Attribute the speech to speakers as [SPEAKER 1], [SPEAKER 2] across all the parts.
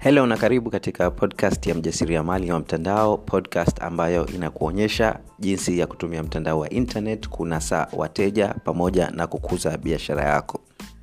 [SPEAKER 1] helo na karibu katika podcast ya mjasiriamali wa mtandao podcast ambayo inakuonyesha jinsi ya kutumia mtandao wa internet kunasa wateja pamoja na kukuza biashara yako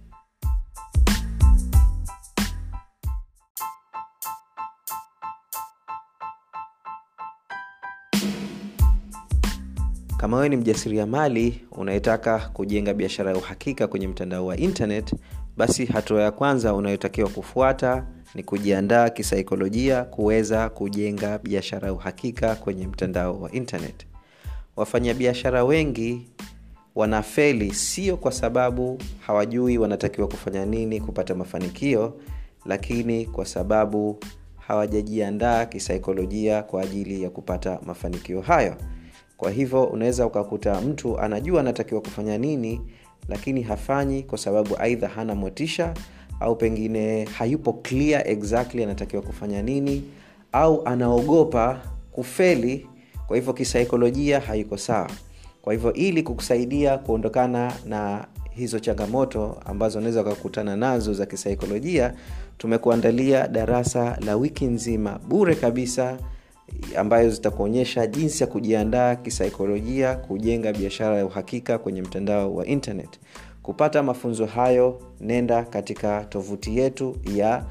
[SPEAKER 1] kama wewe ni mjasiriamali unayetaka kujenga biashara ya uhakika kwenye mtandao wa internet basi hatua ya kwanza unayotakiwa kufuata ni kujiandaa kisaikolojia kuweza kujenga biashara ya uhakika kwenye mtandao wa internet wafanyabiashara wengi wanafeli sio kwa sababu hawajui wanatakiwa kufanya nini kupata mafanikio lakini kwa sababu hawajajiandaa kisaikolojia kwa ajili ya kupata mafanikio hayo kwa hivyo unaweza ukakuta mtu anajua anatakiwa kufanya nini lakini hafanyi kwa sababu aidha hana motisha au pengine hayupo clear exactly anatakiwa kufanya nini au anaogopa kufeli kwa hivyo kisaikolojia haiko sawa kwa hivyo ili kukusaidia kuondokana na hizo changamoto ambazo unaweza ukakutana nazo za kisaikolojia tumekuandalia darasa la wiki nzima bure kabisa ambayo zitakuonyesha jinsi ya kujiandaa kisaikolojia kujenga biashara ya uhakika kwenye mtandao wa internet kupata mafunzo hayo nenda katika tovuti yetu ya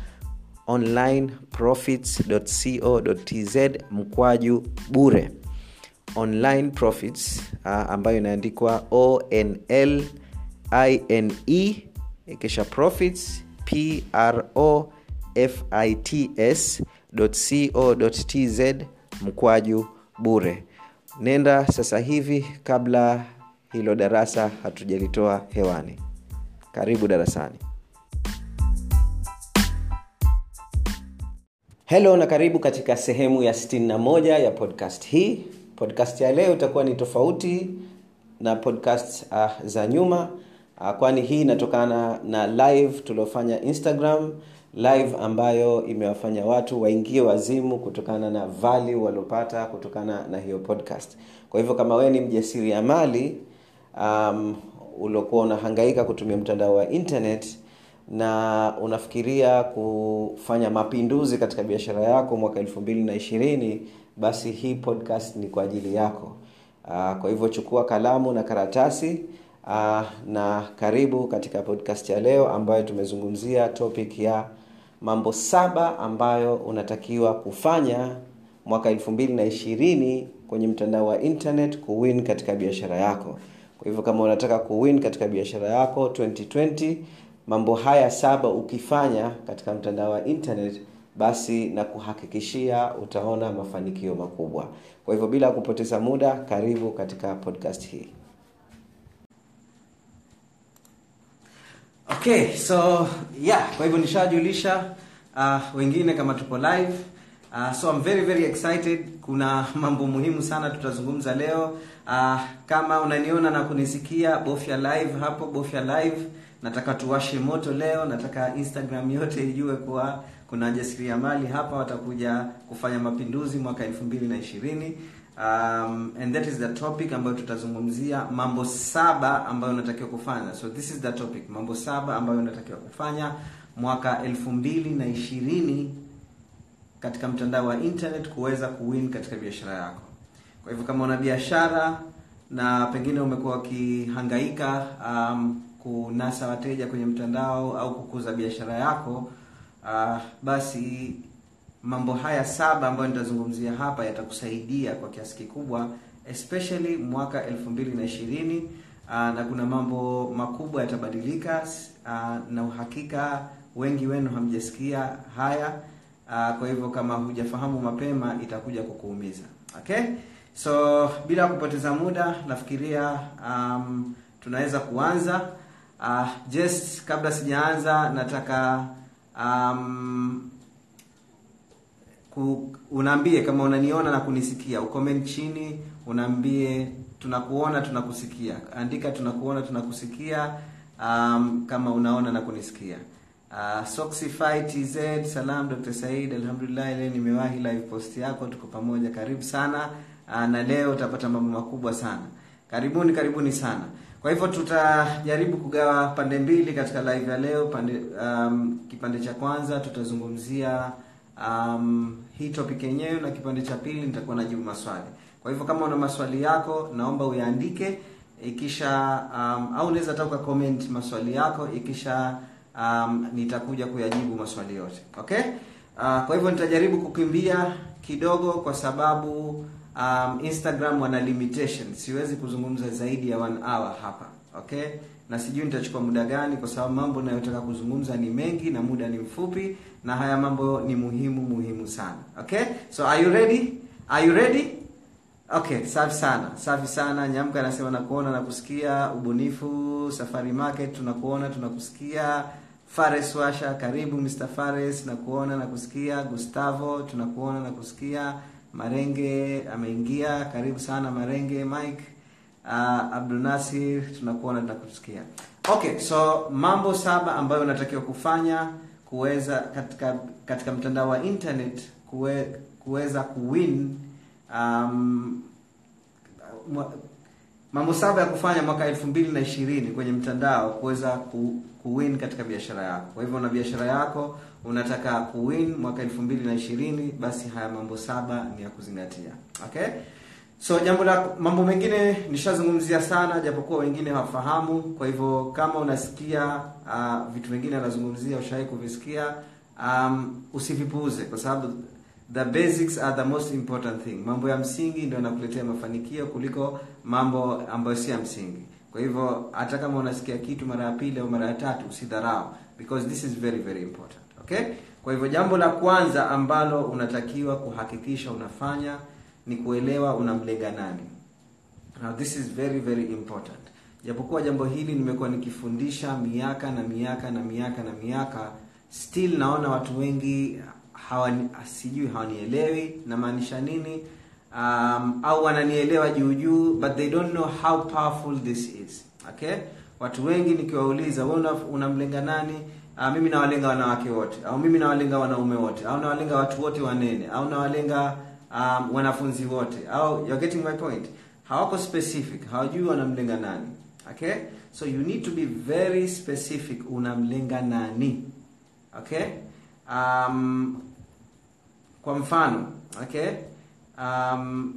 [SPEAKER 1] onlineprofits.co.tz mkwaju bure online profits uh, ambayo inaandikwa onl ine kisha profits pro fits co.tz mkwaju bure nenda sasa hivi kabla hilo darasa hatujalitoa hewani karibu darasani helo na karibu katika sehemu ya 61 ya podcast hii podcast ya leo itakuwa ni tofauti na podcast uh, za nyuma uh, kwani hii inatokana na live tuliofanya instagram live ambayo imewafanya watu waingie wazimu kutokana na value waliopata kutokana na hiyo podcast kwa hivyo kama wewe ni mjasiriamali um, uliokuwa unahangaika kutumia mtandao wa internet na unafikiria kufanya mapinduzi katika biashara yako mwaka elfu mbili na ishirini basi hii podcast ni kwa ajili yako uh, kwa hivyo chukua kalamu na karatasi uh, na karibu katika podcast ya leo ambayo tumezungumzia topic ya mambo saba ambayo unatakiwa kufanya mwaka elfu mbili na ishirini kwenye mtandao wa internet kuwin katika biashara yako kwa hivyo kama unataka kuwin katika biashara yako 2020 mambo haya saba ukifanya katika mtandao wa internet basi na kuhakikishia utaona mafanikio makubwa kwa hivyo bila kupoteza muda karibu katika podcast hii okay so yeah kwa hivyo nishajulisha uh, wengine kama tupo live uh, so I'm very very excited kuna mambo muhimu sana tutazungumza leo uh, kama unaniona na kunisikia bofya live hapo bofya live nataka tuwashe moto leo nataka instagram yote ijue kuwa kuna wajasiriamali hapa watakuja kufanya mapinduzi mwaka elfu mbili na ishirini um, and that is the topic ambayo tutazungumzia mambo saba ambayo unatakiwa kufanya so this is the topic mambo saba ambayo unatakiwa kufanya mwaka elfu mbili na ishirini katika mtandao wa internet kuweza kuwin katika biashara yako kwa hivyo kama una biashara na pengine umekuwa ukihangaika um, kunasa wateja kwenye mtandao au kukuza biashara yako uh, basi mambo haya saba ambayo nitazungumzia hapa yatakusaidia kwa kiasi kikubwa especially mwaka elfu mbili na ishirini uh, na kuna mambo makubwa yatabadilika uh, na uhakika wengi wenu hamjasikia haya uh, kwa hivyo kama hujafahamu mapema itakuja kukuumiza okay so bila kupoteza muda nafikiria um, tunaweza kuanza uh, just kabla sijaanza nataka um, ku, unaambie kama unaniona na kunisikia ucomment chini unaambie tunakuona tunakusikia andika tunakuona tunakusikia um, kama unaona na kunisikia uh, Soxify TZ salam Dr. Said alhamdulillah leo nimewahi live post yako tuko pamoja karibu sana uh, na leo utapata mambo makubwa sana karibuni karibuni sana kwa hivyo tutajaribu kugawa pande mbili katika live ya leo pande um, kipande cha kwanza tutazungumzia um, hii topic yenyewe na kipande cha pili nitakuwa najibu maswali kwa hivyo kama una maswali yako naomba uyaandike ikisha um, au unaweza hata comment maswali yako ikisha um, nitakuja kuyajibu maswali yote okay uh, kwa hivyo nitajaribu kukimbia kidogo kwa sababu um, instagram wana limitation siwezi kuzungumza zaidi ya one hour hapa okay na sijui nitachukua muda gani kwa sababu mambo nayotaka kuzungumza ni mengi na muda ni mfupi na haya mambo ni muhimu muhimu sana okay so are you ready are you ready okay safi sana safi sana nyamka anasema nakuona na kusikia ubunifu safari market tunakuona tunakusikia fares washa karibu mr fares nakuona na kusikia gustavo tunakuona na kusikia marenge ameingia karibu sana marenge mike uh, abdulnasir tunakuona tunakusikia okay so mambo saba ambayo unatakiwa kufanya kuweza katika katika mtandao wa internet kuwe, kuweza kuwin um, mwa- mambo saba ya kufanya mwaka elfu mbili na ishirini kwenye mtandao kuweza ku, kuwin katika biashara yako kwa hivyo una biashara yako unataka kuwin mwaka elfu mbili na ishirini basi haya mambo saba ni ya kuzingatia okay so jambo la mambo mengine nishazungumzia sana japokuwa wengine hawafahamu kwa hivyo kama unasikia uh, vitu vingine anazungumzia ushawahi kuvisikia um, usivipuuze kwa sababu the basics are the most important thing mambo ya msingi ndio yanakuletea mafanikio kuliko mambo ambayo si ya msingi kwa hivyo hata kama unasikia kitu mara ya pili au mara ya tatu usidharau because this is very very important okay kwa hivyo jambo la kwanza ambalo unatakiwa kuhakikisha unafanya ni kuelewa unamlenga nani now this is very very important japokuwa jambo hili nimekuwa nikifundisha miaka na miaka na miaka na miaka still naona watu wengi hawani, sijui hawanielewi namaanisha nini um, au wananielewa juu juu but they don't know how powerful this is okay watu wengi nikiwauliza wewe una- unamlenga nani uh, mimi nawalenga wanawake wote au mimi nawalenga wanaume wote au nawalenga watu wote wanene au nawalenga um, wanafunzi wote au you're getting my point hawako specific hawajui wanamlenga nani okay so you need to be very specific unamlenga nani okay um, kwa mfano okay um,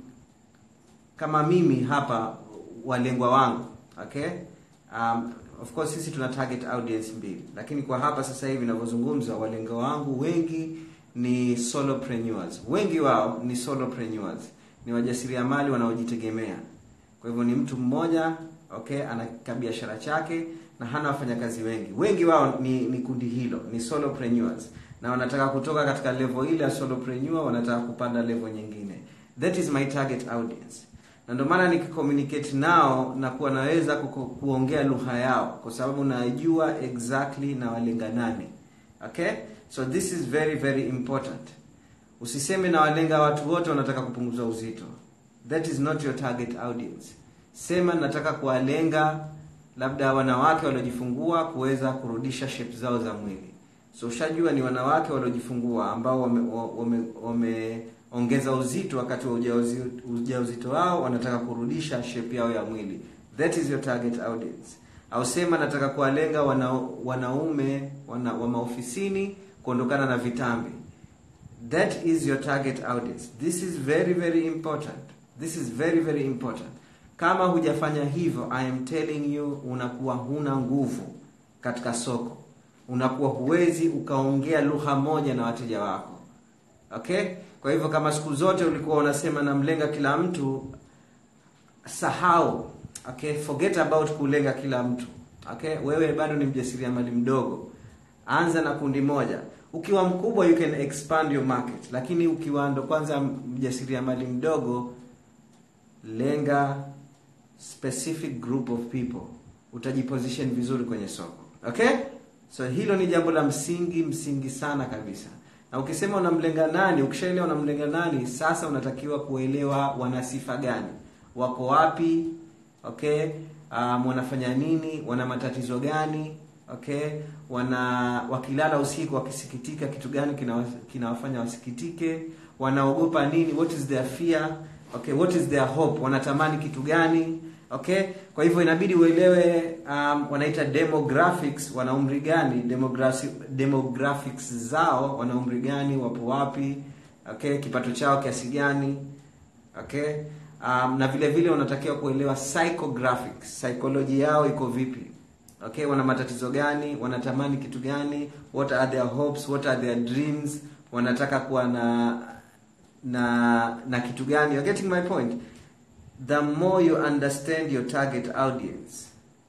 [SPEAKER 1] kama mimi hapa walengwa wangu okay um, of course sisi tuna target audience mbili lakini kwa hapa sasa hivi ninavyozungumza walengwa wangu wengi ni solopreneurs wengi wao ni solopreneurs ni wajasiriamali wanaojitegemea kwa hivyo ni mtu mmoja okay ana biashara chake na hana wafanyakazi wengi wengi wao ni, ni kundi hilo ni solopreneurs na wanataka kutoka katika level ile ya solopreneur wanataka kupanda level nyingine that is my target audience na ndio maana nikicommunicate nao na kuwa naweza kuko- kuongea lugha yao kwa sababu najua exactly na walenga nani okay so this is very very important usiseme na walenga watu wote wanataka kupunguza uzito that is not your target audience sema nataka kuwalenga labda wanawake waliojifungua kuweza kurudisha shape zao za mwili so ushajua ni wanawake waliojifungua ambao wameongeza wame, wame wameongeza uzito wakati wa ujauzito, ujauzito wao wanataka kurudisha shape yao ya mwili that is your target audience au sema nataka kuwalenga wana, wanaume wana, wa maofisini kuondokana na vitambi that is your target audience this is very very important this is very very important kama hujafanya hivyo i am telling you unakuwa huna nguvu katika soko unakuwa huwezi ukaongea lugha moja na wateja wako okay kwa hivyo kama siku zote ulikuwa unasema namlenga kila mtu sahau okay forget about kulenga kila mtu okay wewe bado ni mjasiriamali mdogo anza na kundi moja ukiwa mkubwa you can expand your market lakini ukiwa ndo kwanza mjasiriamali mdogo lenga specific group of people utajiposition vizuri kwenye soko okay so hilo ni jambo la msingi msingi sana kabisa na ukisema unamlenga nani ukishaelewa unamlenga nani sasa unatakiwa kuelewa wana sifa gani wako wapi okay um, wanafanya nini wana matatizo gani okay wana wakilala usiku wakisikitika kitu gani kinawa- kinawafanya wasikitike wanaogopa nini what is their fear okay what is their hope wanatamani kitu gani okay kwa hivyo inabidi uelewe um, wanaita demographics wana umri gani demographics, demographics zao wana umri gani wapo wapi okay kipato chao kiasi gani okay um, na vile vile unatakiwa kuelewa psychographics psychology yao iko vipi okay wana matatizo gani wanatamani kitu gani what are their hopes what are their dreams wanataka kuwa na na na kitu gani you're getting my point the more you understand your target audience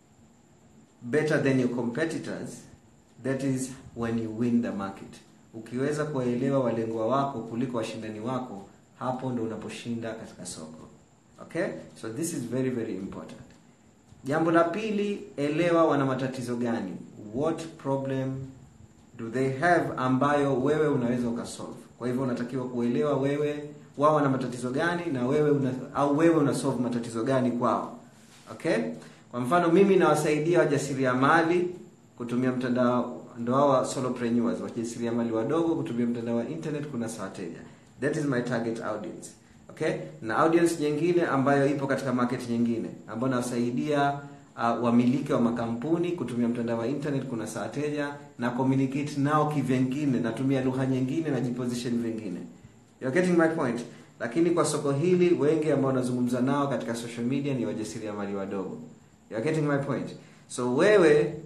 [SPEAKER 1] better than your competitors that is when you win the market ukiweza kuwaelewa walengwa wako kuliko washindani wako hapo ndo unaposhinda katika soko okay so this is very very important jambo la pili elewa wana matatizo gani what problem do they have ambayo wewe unaweza ukasolve kwa hivyo unatakiwa kuelewa wewe wao wana matatizo gani na wewe una, au wewe una solve matatizo gani kwao okay kwa mfano mimi nawasaidia wajasiriamali kutumia mtandao ndo hao solopreneurs wajasiriamali wadogo kutumia mtandao wa internet kuna wateja that is my target audience okay na audience nyingine ambayo ipo katika market nyingine ambayo nawasaidia uh, wamiliki wa makampuni kutumia mtandao wa internet kuna wateja na communicate nao kivengine natumia lugha nyingine na jiposition vingine You're getting my point lakini kwa soko hili wengi ambao nazungumza nao katika social media ni wajasiriamali wadogo You're getting my point so wewe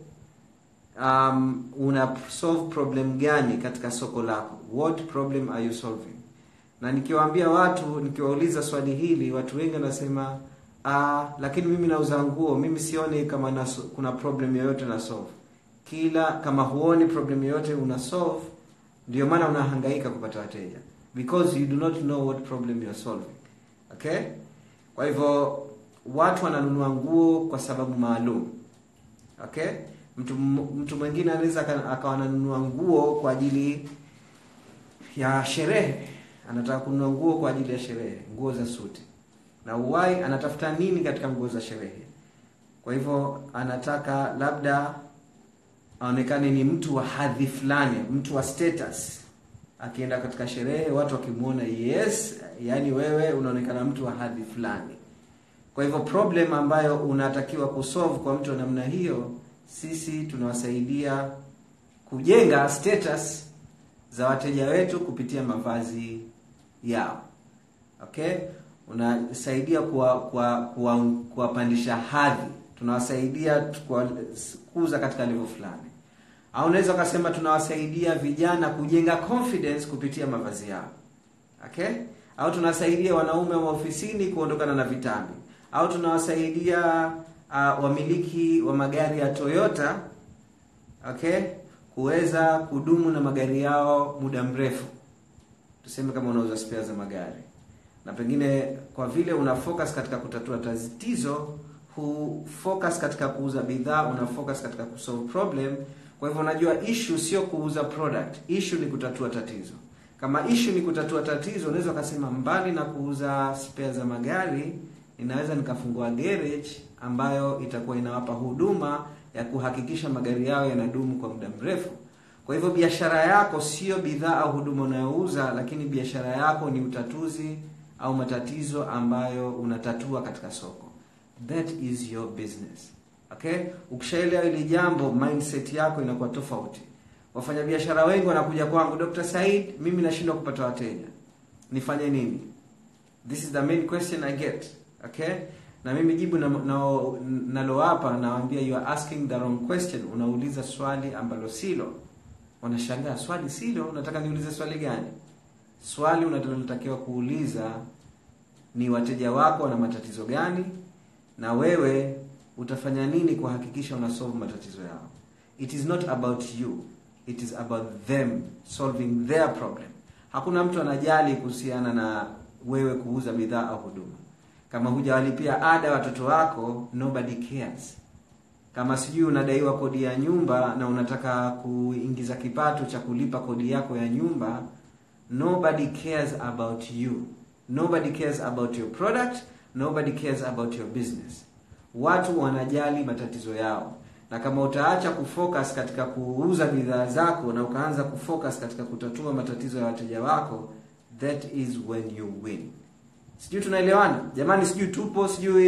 [SPEAKER 1] um, una solve problem gani katika soko lako what problem are you solving na nikiwaambia watu nikiwauliza swali hili watu wengi wanasema ah, lakini mimi nauza nguo mimi sioni kama na, kuna problem yoyote na solve kila kama huoni problem yoyote una solve ndio maana unahangaika kupata wateja because you do not know what problem you are solving okay kwa hivyo watu wananunua nguo kwa sababu maalum okay mtu mtu mwingine anaweza akawa ananunua nguo kwa ajili ya sherehe anataka kununua nguo kwa ajili ya sherehe nguo za suti na uwai anatafuta nini katika nguo za sherehe kwa hivyo anataka labda aonekane ni mtu wa hadhi fulani mtu wa status akienda katika sherehe watu wakimwona yes yani wewe unaonekana mtu wa hadhi fulani kwa hivyo problem ambayo unatakiwa kusolve kwa mtu wa namna hiyo sisi tunawasaidia kujenga status za wateja wetu kupitia mavazi yao okay unasaidia kuwapandisha hadhi tunawasaidia kukuza katika level fulani au unaweza ukasema tunawasaidia vijana kujenga confidence kupitia mavazi yao okay au tunawasaidia wanaume wa ofisini kuondokana na vitambi au tunawasaidia uh, wamiliki wa magari ya Toyota okay kuweza kudumu na magari yao muda mrefu tuseme kama unauza spare za magari na pengine kwa vile una focus katika kutatua tatizo hu focus katika kuuza bidhaa una focus katika kusolve problem kwa hivyo unajua issue sio kuuza product issue ni kutatua tatizo kama issue ni kutatua tatizo unaweza ukasema mbali na kuuza spare za magari inaweza nikafungua garage ambayo itakuwa inawapa huduma ya kuhakikisha magari yao yanadumu kwa muda mrefu kwa hivyo biashara yako sio bidhaa au huduma unayouza lakini biashara yako ni utatuzi au matatizo ambayo unatatua katika soko that is your business okay ukishaelewa hili jambo mindset yako inakuwa tofauti wafanyabiashara wengi wanakuja kwangu Dr. Said mimi nashindwa kupata wateja nifanye nini this is the main question i get okay na mimi jibu nalowapa na, na nawaambia you are asking the wrong question unauliza swali ambalo silo wanashangaa swali silo unataka niulize swali gani swali unalotakiwa kuuliza ni wateja wako wana matatizo gani na wewe utafanya nini kuhakikisha una solve matatizo yao it is not about you it is about them solving their problem hakuna mtu anajali kuhusiana na wewe kuuza bidhaa au huduma kama hujawalipia ada watoto wako nobody cares kama sijui unadaiwa kodi ya nyumba na unataka kuingiza kipato cha kulipa kodi yako ya nyumba nobody cares about you nobody cares about your product nobody cares about your business watu wanajali matatizo yao na kama utaacha kufocus katika kuuza bidhaa zako na ukaanza kufocus katika kutatua matatizo ya wateja wako that is when you win sijui tunaelewana jamani sijui tupo sijui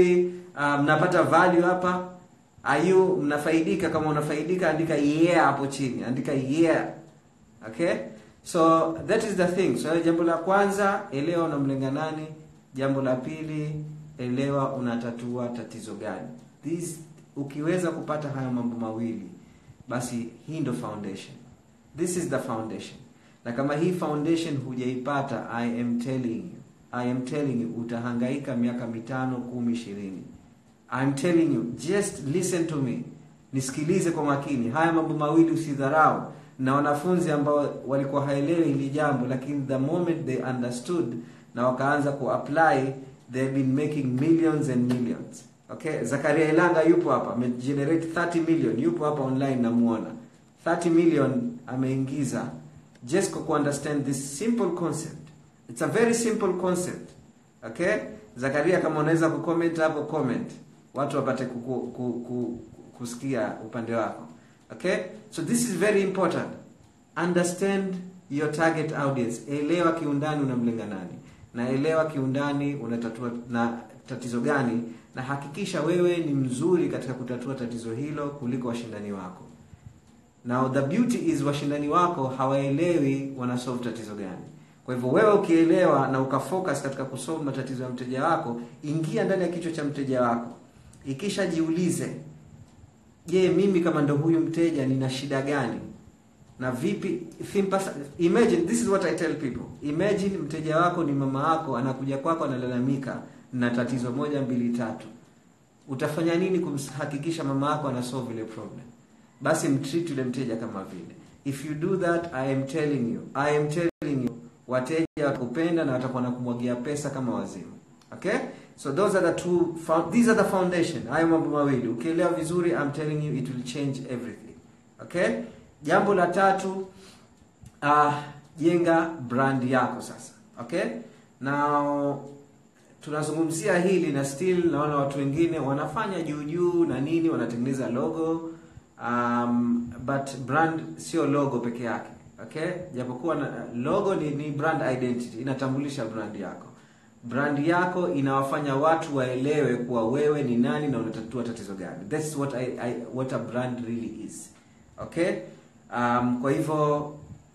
[SPEAKER 1] uh, mnapata value hapa are you mnafaidika kama unafaidika andika yeah hapo chini andika yeah okay so that is the thing so jambo la kwanza elewa unamlenga nani jambo la pili elewa unatatua tatizo gani This, ukiweza kupata haya mambo mawili basi hii ndo foundation this is the foundation na kama hii foundation hujaipata i am telling you i am telling you utahangaika miaka mitano kumi ishirini I'm telling you just listen to me nisikilize kwa makini haya mambo mawili usidharau na wanafunzi ambao walikuwa haelewi hili jambo lakini the moment they understood na wakaanza kuapply they have been making millions and millions okay zakaria ilanga yupo hapa amegenerate 30 million yupo hapa online namuona 30 million ameingiza just kwa kuunderstand this simple concept it's a very simple concept okay zakaria kama unaweza kucomment hapo comment watu wapate kuku, ku, ku, kusikia upande wako okay so this is very important understand your target audience elewa kiundani unamlenga nani na elewa kiundani unatatua na tatizo gani na hakikisha wewe ni mzuri katika kutatua tatizo hilo kuliko washindani wako now the beauty is washindani wako hawaelewi wanasolve tatizo gani kwa hivyo wewe ukielewa na ukafocus katika kusolve matatizo ya mteja wako ingia ndani ya kichwa cha mteja wako ikisha jiulize je mimi kama ndo huyu mteja nina shida gani na vipi Thimpasa, imagine this is what i tell people imagine mteja wako ni mama wako anakuja kwako analalamika na tatizo moja mbili tatu utafanya nini kumhakikisha mama yako ana solve ile problem basi mtreat yule mteja kama vile if you do that i am telling you i am telling you wateja watakupenda na watakuwa na kumwagia pesa kama wazimu okay so those are the two these are the foundation hayo mambo mawili ukielewa vizuri i'm telling you it will change everything okay jambo la tatu uh, jenga brand yako sasa okay now tunazungumzia hili na still naona watu wengine wanafanya juu juu na nini wanatengeneza logo um, but brand sio logo peke yake okay japokuwa na, logo ni, ni brand identity inatambulisha brand yako brand yako inawafanya watu waelewe kuwa wewe ni nani na unatatua tatizo gani that's what I, I, what a brand really is okay um, kwa hivyo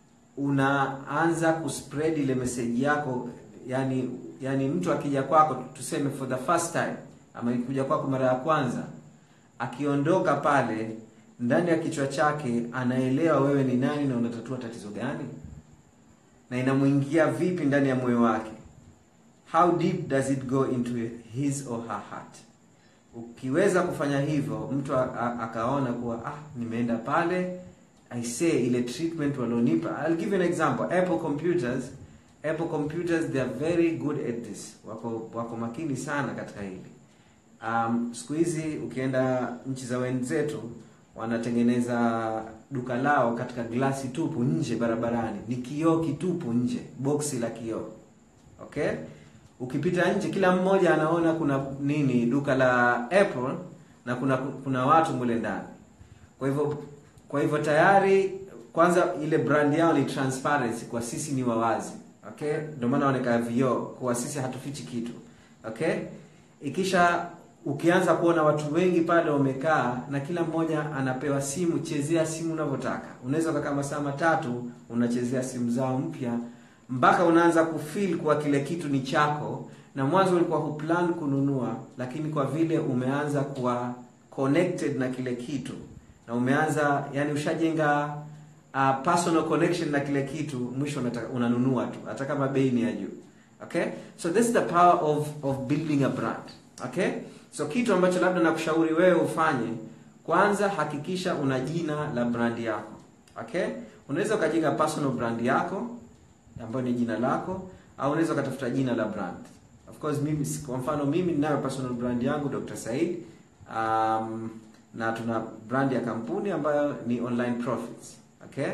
[SPEAKER 1] unaanza kuspread ile message yako yani yani mtu akija kwako tuseme for the first time ama kuja kwako mara ya kwanza akiondoka pale ndani ya kichwa chake anaelewa wewe ni nani na unatatua tatizo gani na inamwingia vipi ndani ya moyo wake how deep does it go into his or her heart ukiweza kufanya hivyo mtu akaona kuwa ah nimeenda pale i say ile treatment walionipa i'll give you an example apple computers apple computers they are very good at this wako wako makini sana katika hili um, siku hizi ukienda nchi za wenzetu wanatengeneza duka lao katika glasi tupu nje barabarani ni kioo kitupu nje boksi la kioo okay ukipita nje kila mmoja anaona kuna nini duka la apple na kuna kuna watu mule ndani kwa hivyo kwa hivyo tayari kwanza ile brand yao ni transparency kwa sisi ni wawazi okay ndio maana wanaonekana vioo kwa sisi hatufichi kitu okay ikisha ukianza kuona watu wengi pale wamekaa na kila mmoja anapewa simu chezea simu unavyotaka unaweza ukakaa masaa matatu unachezea simu zao mpya mpaka unaanza kufeel kuwa kile kitu ni chako na mwanzo ulikuwa huplan kununua lakini kwa vile umeanza kuwa connected na kile kitu na umeanza yani ushajenga uh, personal connection na kile kitu mwisho unataka, unanunua tu hata kama bei ni ya juu okay so this is the power of of building a brand okay so kitu ambacho labda nakushauri wewe ufanye kwanza hakikisha una jina la brand yako okay unaweza ukajenga personal brand yako ambayo ni jina lako au unaweza ukatafuta jina la brand of course mimi kwa mfano mimi ninayo personal brand yangu Dr. Said um, na tuna brand ya kampuni ambayo ni online profits okay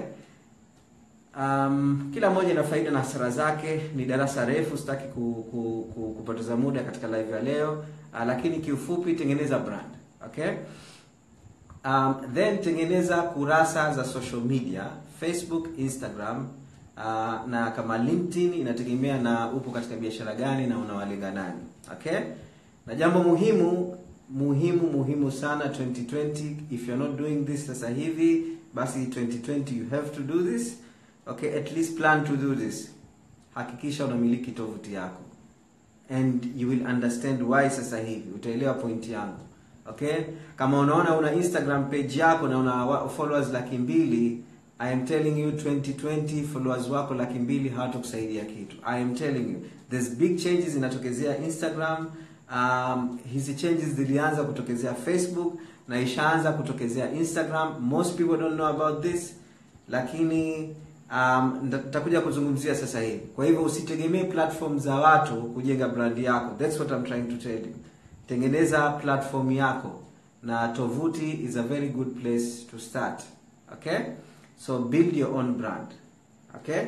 [SPEAKER 1] um, kila moja ina faida na hasara zake ni darasa refu sitaki ku, ku, ku, kupoteza muda katika live ya leo uh, lakini kiufupi tengeneza brand okay um, then tengeneza kurasa za social media facebook instagram uh, na kama linkedin inategemea na upo katika biashara gani na unawalenga nani okay na jambo muhimu muhimu muhimu sana 2020 if you're not doing this sasa hivi basi 2020 you have to do this okay at least plan to do this hakikisha unamiliki tovuti yako and you will understand why sasa hivi utaelewa point yangu okay kama unaona una instagram page yako na una wa- followers laki mbili i am telling you 2020 followers wako laki mbili hawatakusaidia kitu i am telling you there's big changes zinatokezea instagram um, hizi changes zilianza kutokezea facebook na ishaanza kutokezea instagram most people don't know about this lakini um, nita- nitakuja kuzungumzia sasa hivi kwa hivyo usitegemee platform za watu kujenga brand yako that's what I'm trying to tell you tengeneza platform yako na tovuti is a very good place to start okay so build your own brand okay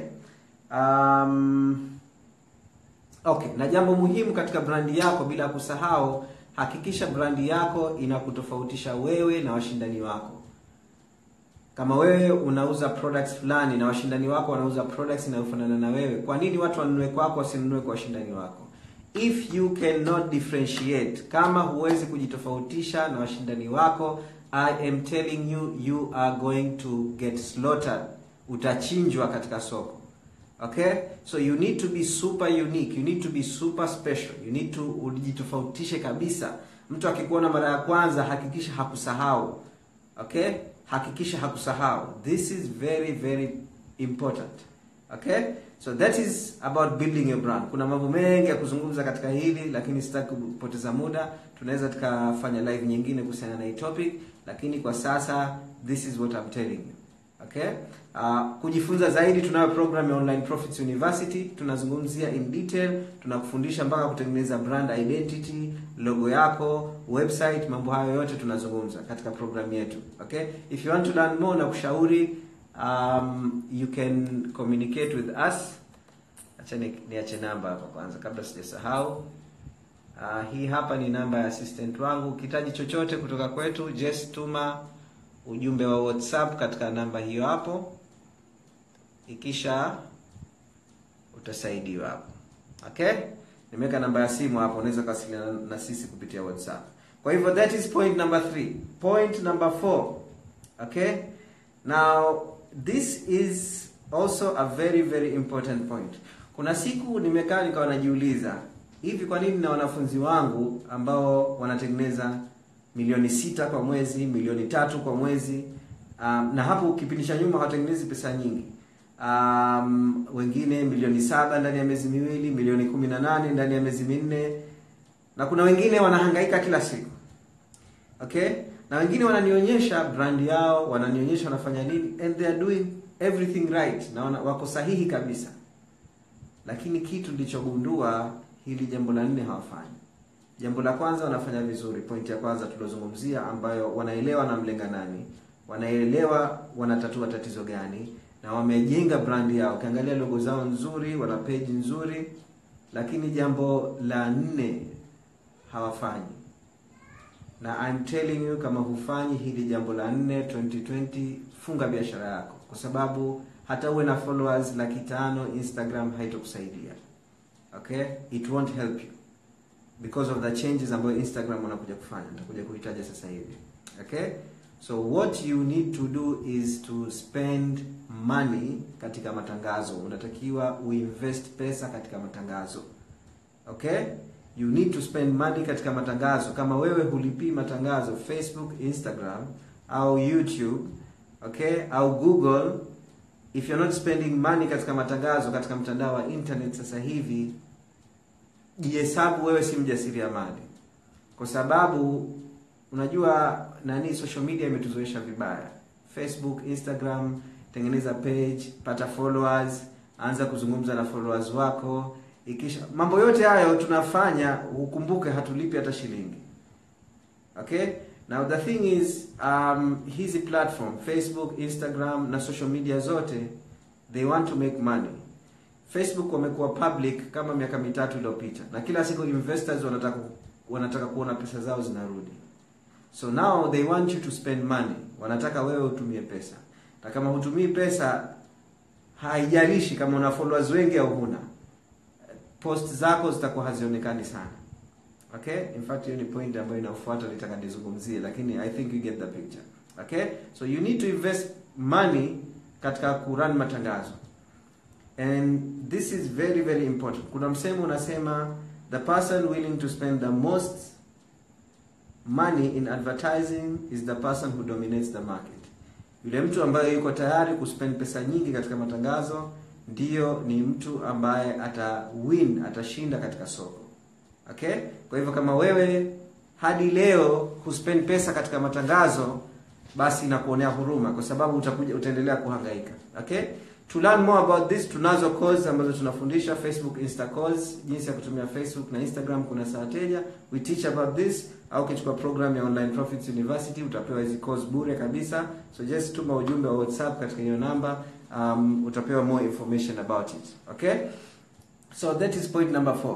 [SPEAKER 1] um, okay na jambo muhimu katika brandi yako bila kusahau hakikisha brandi yako inakutofautisha wewe na washindani wako kama wewe unauza products fulani na washindani wako wanauza products inayofanana na wewe kwa nini watu wanunue kwako wasinunue kwa washindani wako if you cannot differentiate kama huwezi kujitofautisha na washindani wako i am telling you you are going to get slaughtered utachinjwa katika soko okay so you need to be super unique you need to be super special you need to ujitofautishe kabisa mtu akikuona mara ya kwanza hakikisha hakusahau okay hakikisha hakusahau this is very very important okay so that is about building your brand kuna mambo mengi ya kuzungumza katika hili lakini sitaki kupoteza muda tunaweza tukafanya live nyingine kuhusiana na hii topic lakini kwa sasa this is what I'm telling you okay uh, kujifunza zaidi tunayo program ya online profits university tunazungumzia in detail tunakufundisha mpaka kutengeneza brand identity logo yako website mambo hayo yote tunazungumza katika program yetu okay if you want to learn more na kushauri um, you can communicate with us acha ni- niache namba hapa kwanza kabla sijasahau Uh, hii hapa ni namba ya assistant wangu. Ukihitaji chochote kutoka kwetu, just tuma ujumbe wa WhatsApp katika namba hiyo hapo, ikisha utasaidiwa hapo. Okay, nimeweka namba ya simu hapo, unaweza kuwasiliana na sisi kupitia WhatsApp. Kwa hivyo that is point number three. Point number four. Okay, now this is also a very very important point. Kuna siku nimekaa nikawa najiuliza hivi, kwa nini na wanafunzi wangu ambao wanatengeneza milioni sita kwa mwezi, milioni tatu kwa mwezi um, na hapo kipindi cha nyuma hawatengenezi pesa nyingi um, wengine milioni saba ndani ya miezi miwili, milioni kumi na nane ndani ya miezi minne, na kuna wengine wanahangaika kila siku okay na wengine wananionyesha brand yao wananionyesha wanafanya nini and they are doing everything right na wana, wako sahihi kabisa lakini kitu nilichogundua hili jambo la nne hawafanyi jambo la kwanza wanafanya vizuri point ya kwanza tuliozungumzia ambayo wanaelewa na mlenga nani wanaelewa wanatatua tatizo gani na wamejenga brand yao ukiangalia logo zao nzuri wana page nzuri lakini jambo la nne hawafanyi na I'm telling you kama hufanyi hili jambo la nne 2020 funga biashara yako kwa sababu hata uwe na followers laki tano instagram haitokusaidia okay it won't help you because of the changes ambayo instagram wanakuja kufanya nitakuja kuhitaja sasa hivi okay so what you need to do is to spend money katika matangazo unatakiwa uinvest pesa katika matangazo okay you need to spend money katika matangazo kama wewe hulipii matangazo facebook instagram au youtube okay au google if you're not spending money katika matangazo katika mtandao wa internet sasa hivi jihesabu wewe si mjasiriamali kwa sababu unajua nani social media imetuzoesha vibaya facebook instagram tengeneza page pata followers anza kuzungumza na followers wako ikisha mambo yote hayo tunafanya ukumbuke hatulipi hata shilingi okay now the thing is um, hizi platform facebook instagram na social media zote they want to make money facebook wamekuwa public kama miaka mitatu iliyopita na kila siku investors wanataka wanataka kuona pesa zao zinarudi so now they want you to spend money wanataka wewe utumie pesa na kama hutumii pesa haijalishi kama una followers wengi au huna post zako zitakuwa hazionekani sana okay in fact hiyo ni point ambayo inafuata nitaka nizungumzie lakini i think you get the picture okay so you need to invest money katika kurun matangazo and this is very very important kuna msemo unasema the person willing to spend the most money in advertising is the person who dominates the market yule mtu ambaye yuko tayari kuspend pesa nyingi katika matangazo ndiyo ni mtu ambaye ata win atashinda katika soko okay kwa hivyo kama wewe hadi leo huspend pesa katika matangazo basi nakuonea huruma kwa sababu utakuja utaendelea kuhangaika okay to learn more about this tunazo course ambazo tunafundisha facebook insta course jinsi ya kutumia facebook na instagram kuna saa teja we teach about this au ukichukua program ya online profits university utapewa hizi course bure kabisa so just tuma ujumbe wa whatsapp katika hiyo namba um, utapewa more information about it okay so that is point number four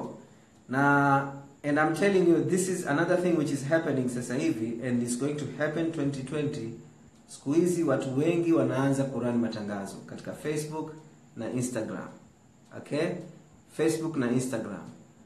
[SPEAKER 1] na and i'm telling you this is another thing which is happening sasa hivi and is going to happen 2020 siku hizi watu wengi wanaanza kurun matangazo katika facebook na instagram okay facebook na instagram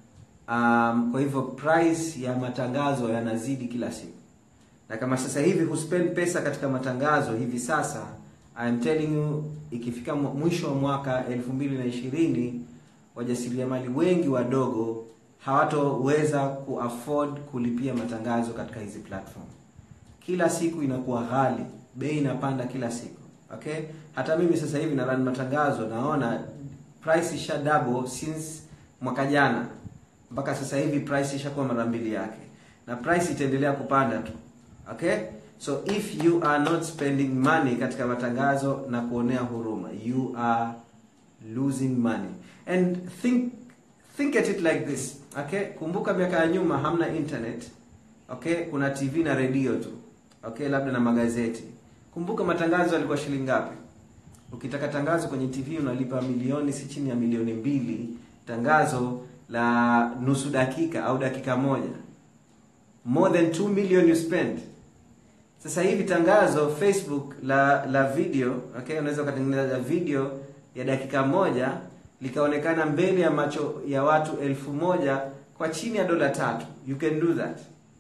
[SPEAKER 1] um, kwa hivyo price ya matangazo yanazidi kila siku na kama sasa hivi huspend pesa katika matangazo hivi sasa I'm telling you ikifika mwisho wa mwaka 2020 wajasiriamali wengi wadogo hawatoweza kuafford kulipia matangazo katika hizi platform kila siku inakuwa ghali bei inapanda kila siku okay hata mimi sasa hivi na run matangazo naona price isha double since mwaka jana mpaka sasa hivi price ishakuwa mara mbili yake na price itaendelea kupanda tu okay so if you are not spending money katika matangazo na kuonea huruma you are losing money and think think at it like this okay kumbuka miaka ya nyuma hamna internet okay kuna tv na redio tu okay labda na magazeti kumbuka matangazo yalikuwa shilingi ngapi ukitaka tangazo kwenye tv unalipa milioni si chini ya milioni mbili tangazo la nusu dakika au dakika moja more than 2 million you spend sasa hivi tangazo facebook la la video okay unaweza ukatengeneza video ya dakika moja likaonekana mbele ya macho ya watu elfu moja kwa chini ya dola tatu you can do that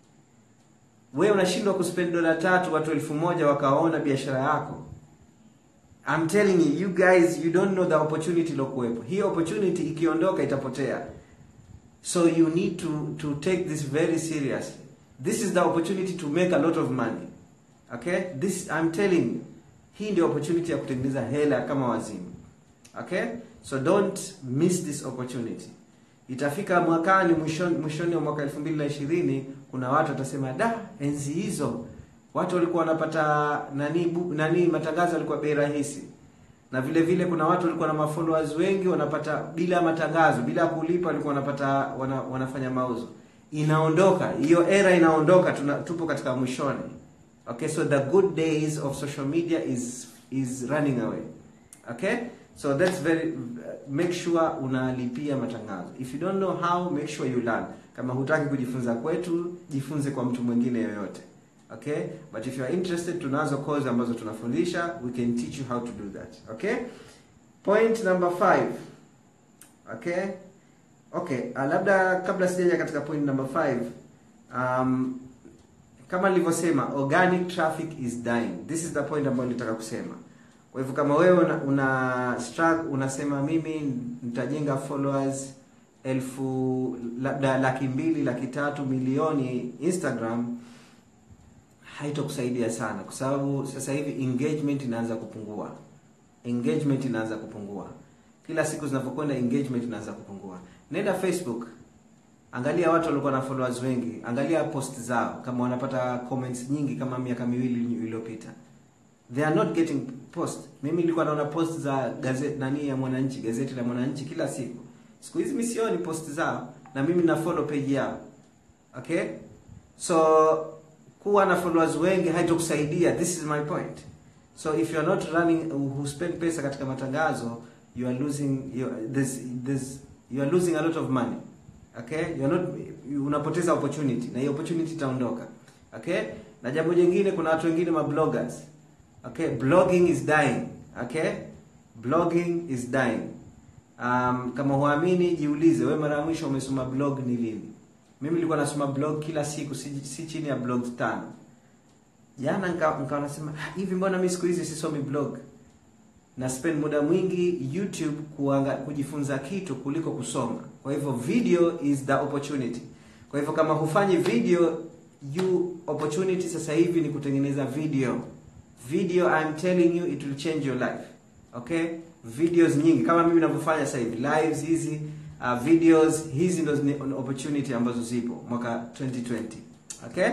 [SPEAKER 1] we unashindwa kuspend dola tatu watu elfu moja wakaona biashara yako I'm telling you you guys you don't know the opportunity ilokuwepo hii opportunity ikiondoka itapotea so you need to to take this very seriously this is the opportunity to make a lot of money okay this I'm telling you hii ndio opportunity ya kutengeneza hela kama wazimu okay so don't miss this opportunity itafika mwakani mwishoni mwishoni wa mwaka 2020 kuna watu watasema da enzi hizo watu walikuwa wanapata nani bu, nani matangazo yalikuwa bei rahisi na vile vile kuna watu walikuwa na mafollowers wengi wanapata bila matangazo bila kulipa walikuwa wanapata wana, wanafanya mauzo inaondoka hiyo era inaondoka tuna, tupo katika mwishoni okay so the good days of social media is is running away okay so that's very make sure unalipia matangazo if you don't know how make sure you learn kama hutaki kujifunza kwetu jifunze kwa mtu mwingine yoyote okay but if you are interested tunazo course ambazo tunafundisha we can teach you how to do that okay point number 5 okay okay uh, labda kabla sijaja katika point number 5 um, kama nilivyosema organic traffic is dying this is the point ambayo nilitaka kusema kwa hivyo kama wewe una, una struggle unasema mimi nitajenga followers elfu labda laki mbili laki tatu milioni instagram haitokusaidia sana kwa sababu sasa hivi engagement inaanza kupungua engagement inaanza kupungua kila siku zinavyokwenda engagement inaanza kupungua nenda facebook angalia watu walikuwa na followers wengi angalia post zao kama wanapata comments nyingi kama miaka miwili iliyopita they are not getting post mimi nilikuwa naona post za gazeti nani ya mwananchi gazeti la mwananchi kila siku siku hizi mi sioni post zao na mimi na follow page yao okay so kuwa na followers wengi haitokusaidia this is my point so if you are not running who spend pesa katika matangazo you are losing you, there's, there's, you are losing a lot of money okay you are not unapoteza opportunity na hiyo opportunity itaondoka okay na jambo jingine kuna watu wengine ma bloggers okay blogging is dying okay blogging is dying um, kama huamini jiulize we mara ya mwisho umesoma blog ni lini mimi nilikuwa nasoma blog kila siku si, si chini ya blog tano jana nikawa nika nasema "Ah, hivi mbona mi siku hizi sisomi blog na spend muda mwingi youtube kuanga, kujifunza kitu kuliko kusoma kwa hivyo video is the opportunity kwa hivyo kama hufanyi video you opportunity sasa hivi ni kutengeneza video video I'm telling you it will change your life okay videos nyingi kama mimi ninavyofanya sasa hivi lives hizi uh, videos hizi ndo ni opportunity ambazo zipo mwaka 2020 okay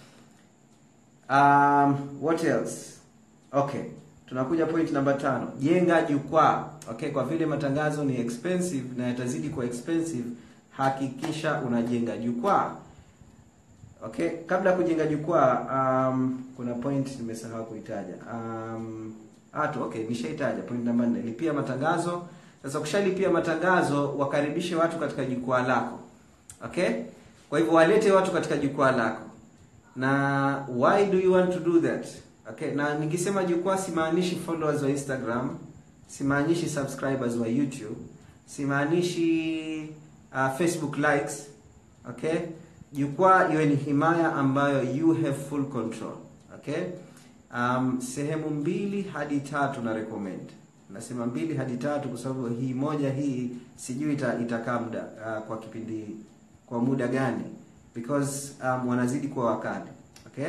[SPEAKER 1] um, what else okay tunakuja point namba tano jenga jukwaa okay kwa vile matangazo ni expensive na yatazidi kuwa expensive hakikisha unajenga jukwaa okay kabla ya kujenga jukwaa um, kuna point nimesahau kuitaja um, ah, tu okay nishaitaja point namba nne lipia matangazo sasa ukishalipia matangazo wakaribishe watu katika jukwaa lako okay kwa hivyo walete watu katika jukwaa lako na why do you want to do that okay na nikisema jukwaa simaanishi followers wa instagram simaanishi subscribers wa youtube simaanishi uh, facebook likes okay jukwaa iwe ni himaya ambayo you have full control okay um, sehemu mbili hadi tatu na recommend nasema mbili hadi tatu kwa sababu hii moja hii sijui ita, itakaa muda uh, kwa kipindi kwa muda gani because um, wanazidi kuwa wakali okay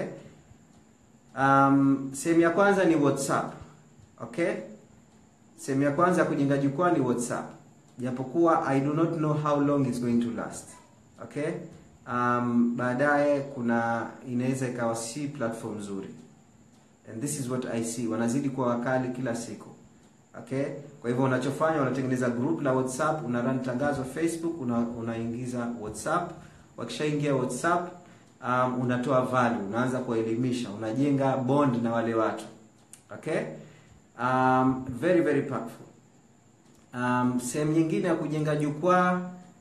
[SPEAKER 1] um, sehemu ya kwanza ni whatsapp okay sehemu ya kwanza ya kujenga jukwaa ni whatsapp japokuwa i do not know how long it's going to last okay um, baadaye kuna inaweza ikawa si platform nzuri and this is what i see wanazidi kuwa wakali kila siku okay kwa hivyo unachofanya unatengeneza group la whatsapp una run tangazo facebook una, unaingiza whatsapp wakishaingia whatsapp um, unatoa value unaanza kuwaelimisha unajenga bond na wale watu okay um, very very powerful um, sehemu nyingine ya kujenga jukwaa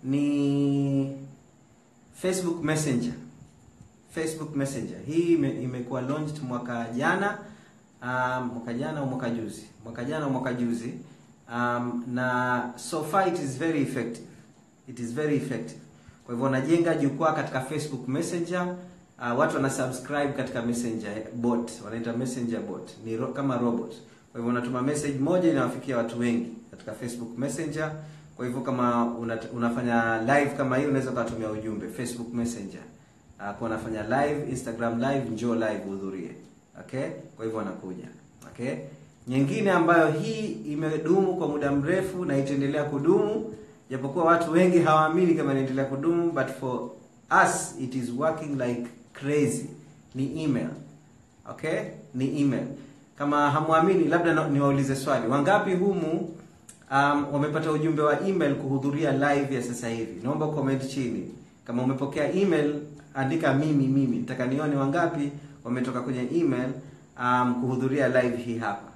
[SPEAKER 1] ni facebook messenger facebook messenger hii ime, imekuwa launched mwaka jana um, mwaka jana au mwaka juzi mwaka jana au mwaka juzi um, na so far it is very effective it is very effective kwa hivyo unajenga jukwaa katika facebook messenger uh, watu wana subscribe katika messenger bot wanaita messenger bot ni ro, kama robot kwa hivyo unatuma message moja inawafikia watu wengi katika facebook messenger kwa hivyo kama una, unafanya live kama hii unaweza ukatumia ujumbe facebook messenger uh, kwa unafanya live instagram live njoo live uhudhurie okay kwa hivyo wanakuja okay nyingine ambayo hii imedumu kwa muda mrefu na itaendelea kudumu japokuwa watu wengi hawaamini kama inaendelea kudumu but for us it is working like crazy ni email okay ni email kama hamwamini labda niwaulize swali wangapi humu um, wamepata ujumbe wa email kuhudhuria live ya sasa hivi naomba comment chini kama umepokea email andika mimi mimi nataka nione wangapi wametoka kwenye email um, kuhudhuria live hii hapa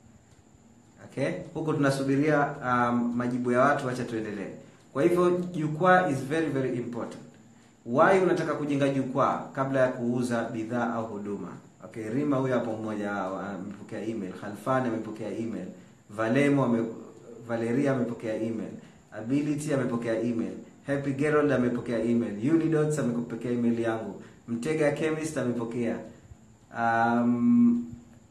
[SPEAKER 1] okay huko tunasubiria um, majibu ya watu wacha tuendelee kwa hivyo jukwaa is very very important why unataka kujenga jukwaa kabla ya kuuza bidhaa au huduma okay rima huyo hapo mmoja amepokea email khalfan amepokea email valemo ame, valeria amepokea email ability amepokea email happy gerold amepokea email unidots amepokea email yangu mtega chemist amepokea um,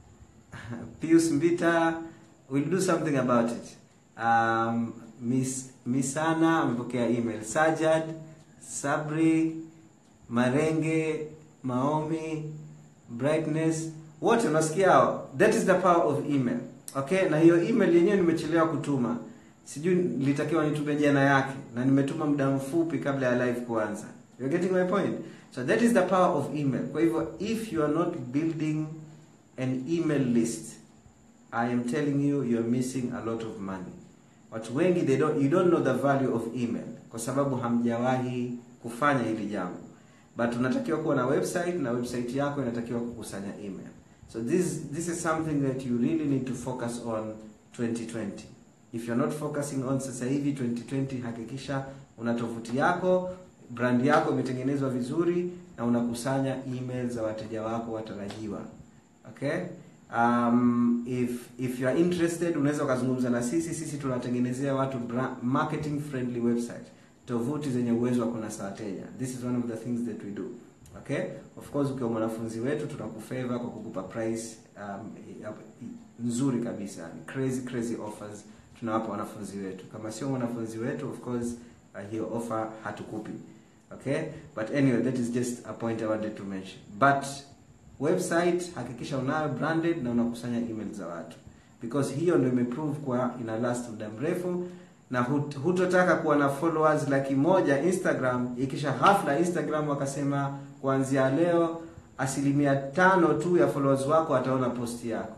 [SPEAKER 1] pius mbita we'll do something about it um, miss misana amepokea email sajad sabri marenge maomi brightness wote unasikia hao that is the power of email okay na hiyo email yenyewe nimechelewa kutuma sijui nilitakiwa nitume jana yake na nimetuma muda mfupi kabla ya live kuanza you're getting my point so that is the power of email kwa hivyo if you are not building an email list i am telling you you're missing a lot of money watu wengi they don't, you don't know the value of email kwa sababu hamjawahi kufanya hili jambo but unatakiwa kuwa na website na website yako inatakiwa kukusanya email so this this is something that you really need to focus on 2020 if you're not focusing on sasa hivi 2020 hakikisha una tovuti yako brand yako imetengenezwa vizuri na unakusanya email za wateja wako watarajiwa okay um, if if you are interested unaweza ukazungumza na sisi sisi tunatengenezea watu marketing friendly website tovuti zenye uwezo wa kunasa wateja. This is one of the things that we do. Okay? Of course ukiwa mwanafunzi wetu tunakufavor kwa kukupa price um, nzuri kabisa. Crazy crazy offers tunawapa wanafunzi wetu. Kama sio mwanafunzi wetu of course uh, hiyo offer hatukupi. Okay? But anyway, that is just a point I wanted to mention. But website hakikisha unayo branded na unakusanya email za watu because hiyo ndio imeprove kwa ina last muda mrefu na hut, hutotaka kuwa na followers laki moja Instagram ikisha hafla Instagram wakasema kuanzia leo asilimia tano tu ya followers wako wataona posti yako.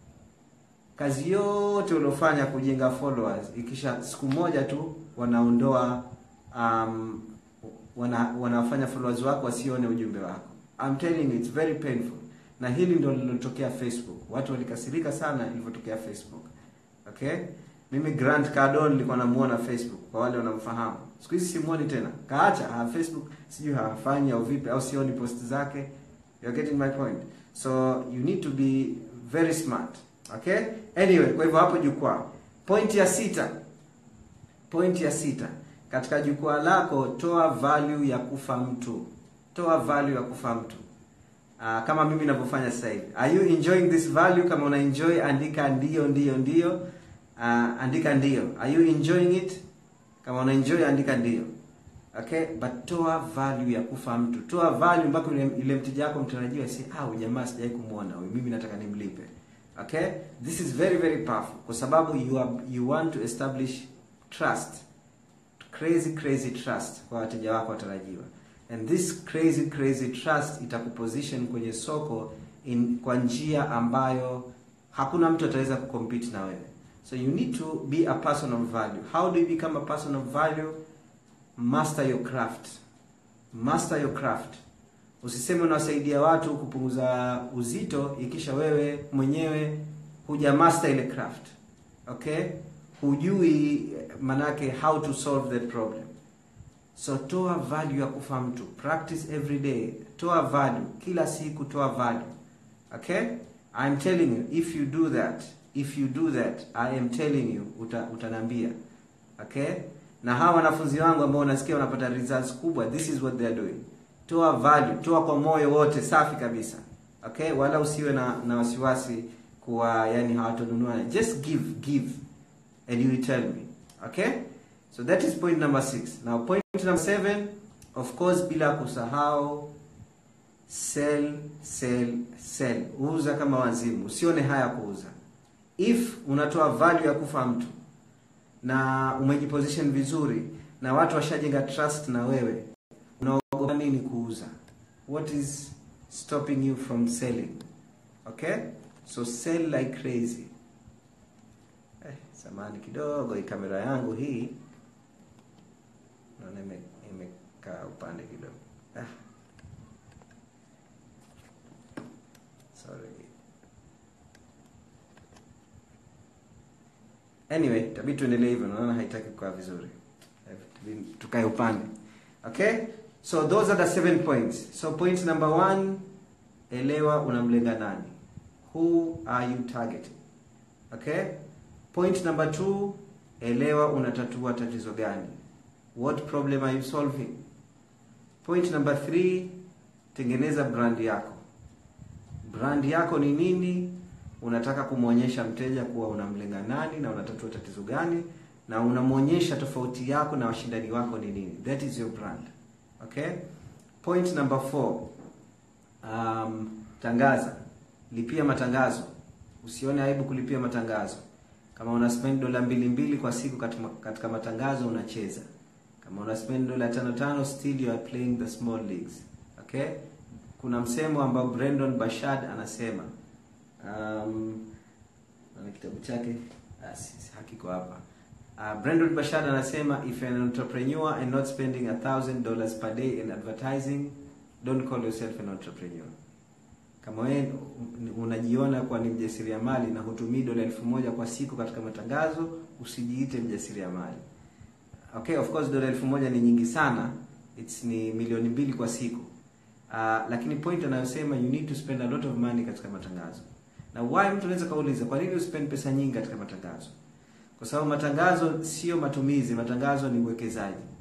[SPEAKER 1] Kazi yote uliofanya kujenga followers ikisha siku moja tu wanaondoa um, wana, wanafanya followers wako wasione ujumbe wako. I'm telling you it's very painful. Na hili ndio lilotokea Facebook. Watu walikasirika sana ilivyotokea Facebook. Okay? Mimi Grant Cardone nilikuwa namuona Facebook kwa wale wanamfahamu. Siku hizi simuoni tena. Kaacha ha, Facebook sijui hafanyi au vipi au sioni post zake. You're getting my point. So you need to be very smart. Okay? Anyway, kwa hivyo hapo jukwaa. Point ya sita. Point ya sita. Katika jukwaa lako toa value ya kufa mtu. Toa value ya kufa mtu. Uh, kama mimi ninavyofanya sasa hivi. Are you enjoying this value? Kama una enjoy andika ndio ndio ndio. Uh, andika ndio. Are you enjoying it? Kama una enjoy andika ndio. Okay? But toa value ya kufa mtu. Toa value mpaka ile, ile mteja wako mtarajiwa si ah, jamaa sijai kumuona huyu. Mimi nataka nimlipe. Okay? This is very very powerful kwa sababu you are, you want to establish trust. Crazy crazy trust kwa wateja wako watarajiwa and this crazy crazy trust itakuposition kwenye soko in kwa njia ambayo hakuna mtu ataweza kucompete na wewe so you need to be a person of value how do you become a person of value master your craft master your craft usiseme unawasaidia watu kupunguza uzito ikisha wewe mwenyewe huja master ile craft okay hujui manake how to solve that problem So toa value ya kufa mtu. Practice every day. Toa value. Kila siku toa value. Okay? I'm telling you, if you do that, if you do that, I am telling you, uta, utanambia. Okay? Na hawa wanafunzi wangu ambao unasikia wanapata results kubwa, this is what they are doing. Toa value, toa kwa moyo wote safi kabisa. Okay? Wala usiwe na, na wasiwasi kuwa yani hawatonunua. Just give, give and you will tell me. Okay? So that is point number six. Now point number seven, of course, bila kusahau sell, sell, sell. Uza kama wazimu, usione haya kuuza. If unatoa value ya kufa mtu na umejiposition vizuri na watu washajenga trust na wewe, unaogopa nini kuuza? What is stopping you from selling? Okay? So sell like crazy. Eh, samani kidogo hii kamera yangu hii naona imekaa upande kidogo ah. sorry anyway tabii tuendelee hivyo naona haitaki kukaa vizuri tukae upande okay so those are the seven points so point number one elewa unamlenga nani who are you targeting okay point number two elewa unatatua tatizo gani What problem are you solving? Point number three, tengeneza brand yako. Brand yako ni nini? Unataka kumwonyesha mteja kuwa unamlenga nani na unatatua tatizo gani, na unamwonyesha tofauti yako na washindani wako ni nini. That is your brand. Okay? Point number four, um, tangaza, lipia matangazo. Usione aibu kulipia matangazo. Kama una spend dola mbili mbili kwa siku katika, katika matangazo unacheza kama una spend dola tano tano still you are playing the small leagues okay kuna msemo ambao Brandon Bashad anasema um, na kitabu chake hakiko hapa uh, Brandon Bashad anasema if an entrepreneur and not spending a thousand dollars per day in advertising don't call yourself an entrepreneur kama wewe unajiona kuwa ni mjasiriamali na hutumii dola elfu moja kwa siku katika matangazo usijiite mjasiriamali okay of course dola elfu moja ni nyingi sana it's ni milioni mbili kwa siku uh, lakini point anayosema you need to spend a lot of money katika matangazo na why mtu anaweza kauliza kwa nini uspend pesa nyingi katika matangazo kwa sababu matangazo sio matumizi matangazo ni uwekezaji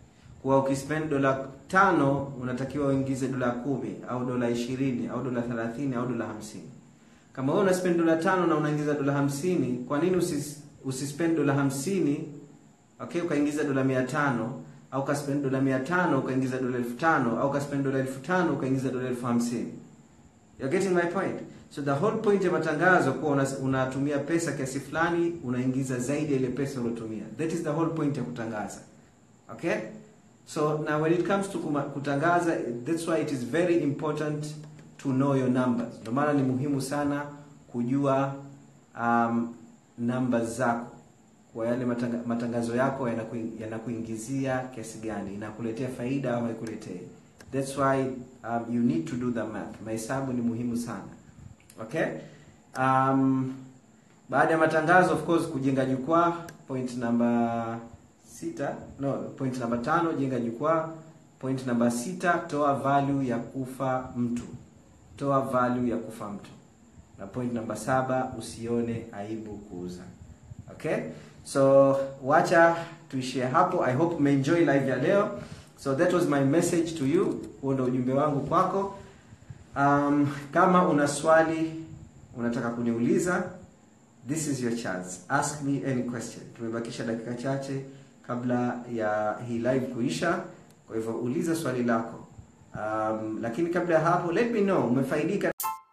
[SPEAKER 1] kuwa ukispend dola tano unatakiwa uingize dola kumi au dola ishirini au dola thelathini au dola hamsini kama wewe unaspend dola tano na unaingiza dola hamsini kwa nini usis, usispend dola hamsini okay ukaingiza dola mia tano au ukaspend dola mia tano ukaingiza dola elfu tano au ukaspend dola elfu tano ukaingiza dola elfu hamsini You're getting my point so the whole point ya matangazo kuwa una- unatumia pesa kiasi fulani unaingiza zaidi ya ile pesa uliotumia that is the whole point ya kutangaza okay so now when it comes to kuma, kutangaza that's why it is very important to know your numbers ndio maana ni muhimu sana kujua um, numbers zako kwa yale matanga, matangazo yako yanaku- yanakuingizia kiasi gani inakuletea faida au haikuletei that's why um, you need to do the math mahesabu ni muhimu sana okay um, baada ya matangazo of course kujenga jukwaa point number sita no point number tano jenga jukwaa point number sita toa value ya kufa mtu toa value ya kufa mtu na point number saba usione aibu kuuza okay so wacha tuishie hapo i hope umeenjoy live ya leo so that was my message to you huo ndo ujumbe wangu kwako um, kama una swali unataka kuniuliza this is your chance ask me any question tumebakisha dakika chache kabla ya hii live kuisha kwa hivyo uliza swali lako um, lakini kabla ya hapo let me know umefaidika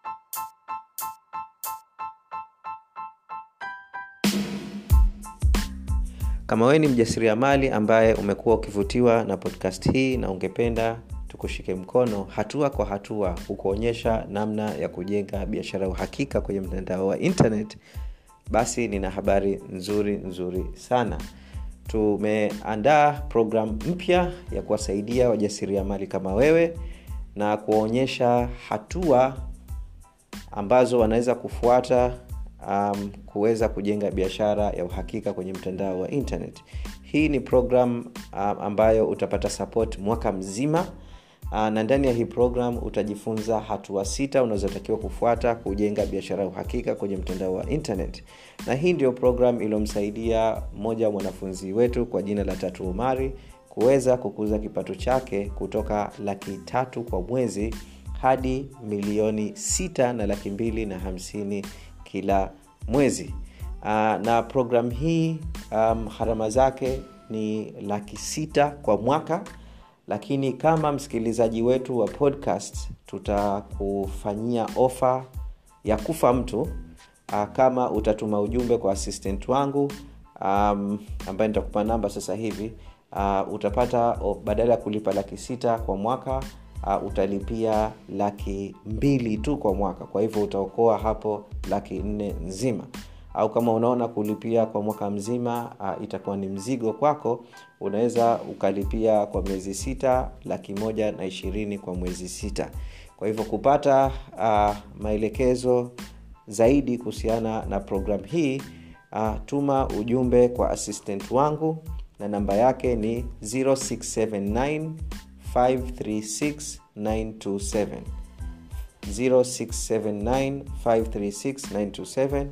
[SPEAKER 2] kama wewe ni mjasiriamali ambaye umekuwa ukivutiwa na podcast hii na ungependa tukushike mkono hatua kwa hatua kukuonyesha namna ya kujenga biashara ya uhakika kwenye mtandao wa internet basi nina habari nzuri nzuri sana tumeandaa program mpya ya kuwasaidia wajasiriamali kama wewe na kuwaonyesha hatua ambazo wanaweza kufuata um, kuweza kujenga biashara ya uhakika kwenye mtandao wa internet hii ni program um, ambayo utapata support mwaka mzima uh, na ndani ya hii program utajifunza hatua sita unazotakiwa kufuata kujenga biashara ya uhakika kwenye mtandao wa internet na hii ndio program iliyomsaidia mmoja wa mwanafunzi wetu kwa jina la tatu umari kuweza kukuza kipato chake kutoka laki tatu kwa mwezi hadi milioni sita na laki mbili na hamsini kila mwezi uh, na program hii um, gharama zake ni laki sita kwa mwaka lakini kama msikilizaji wetu wa podcast tutakufanyia ofa ya kufa mtu uh, kama utatuma ujumbe kwa assistant wangu um, ambaye nitakupa namba sasa hivi uh, utapata oh, badala ya kulipa laki sita kwa mwaka uh, utalipia laki mbili tu kwa mwaka kwa hivyo utaokoa hapo laki nne nzima au kama unaona kulipia kwa mwaka mzima uh, itakuwa ni mzigo kwako unaweza ukalipia kwa miezi sita laki moja na ishirini kwa mwezi sita kwa hivyo kupata uh, maelekezo zaidi kuhusiana na programu hii uh, tuma ujumbe kwa assistant wangu na namba yake ni 0679 536 927 0679 536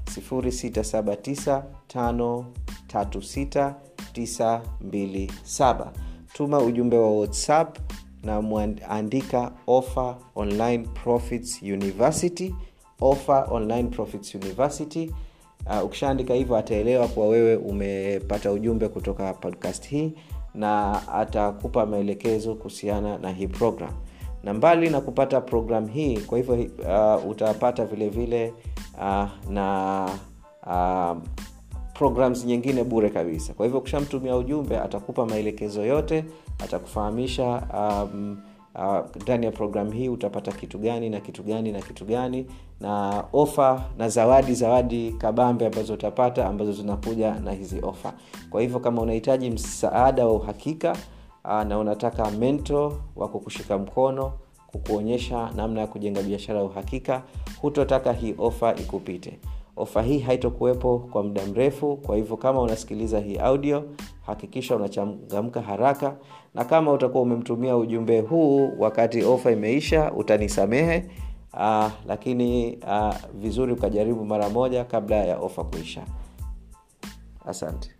[SPEAKER 2] 0679536927 tuma ujumbe wa whatsapp na mwandika offer online profits university offer online profits university uh, ukishaandika hivyo ataelewa kuwa wewe umepata ujumbe kutoka podcast hii na atakupa maelekezo kuhusiana na hii program na mbali na kupata program hii kwa hivyo uh, utapata vile vile uh, na uh, programs nyingine bure kabisa kwa hivyo ukishamtumia ujumbe atakupa maelekezo yote atakufahamisha um, ndani uh, ya programu hii utapata kitu gani na kitu gani na kitu gani na ofa na zawadi zawadi kabambe ambazo utapata ambazo zinakuja na hizi ofa kwa hivyo kama unahitaji msaada wa uhakika uh, na unataka mento wa kukushika mkono kukuonyesha namna ya kujenga biashara ya uhakika hutotaka hii ofa ikupite ofa hii haitokuwepo kwa muda mrefu kwa hivyo kama unasikiliza hii audio hakikisha unachangamka haraka na kama utakuwa umemtumia ujumbe huu wakati ofa imeisha utanisamehe uh, lakini uh, vizuri ukajaribu mara moja kabla ya ofa kuisha asante